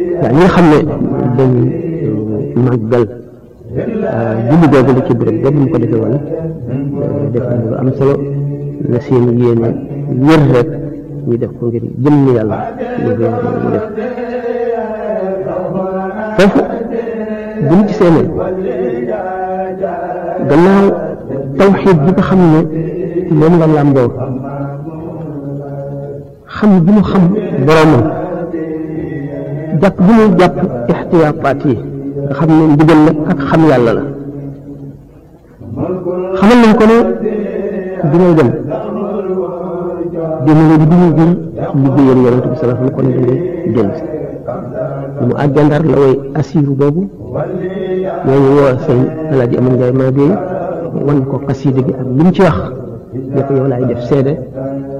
waaw ñi nga xam ne dañ màggal julli googu la ci béréb boobu ñu ko defee woon def na lu am solo la seen yéene wér rek ñu def ko ngir jëm yàlla ñu def foofu bu ñu gisee ne gannaaw tawxiid bi nga xam ne moom la làmboo xam bi mu xam boroomam jàpp bi muy jàpp ixtiyaataat yi nga xam ne ndigal la ak xam yàlla la xamal nañ ko ne dina dem dina di duñu jël liggéeyal yonent bi sallallahu alayhi wa sallam kon dangay jël si mu àggee ndar la way asiiru boobu ñooñu woo sëñ alaaji aman ngay maa bi wan ko xasiida gi ak li mu ci wax ne ko yow laay def seede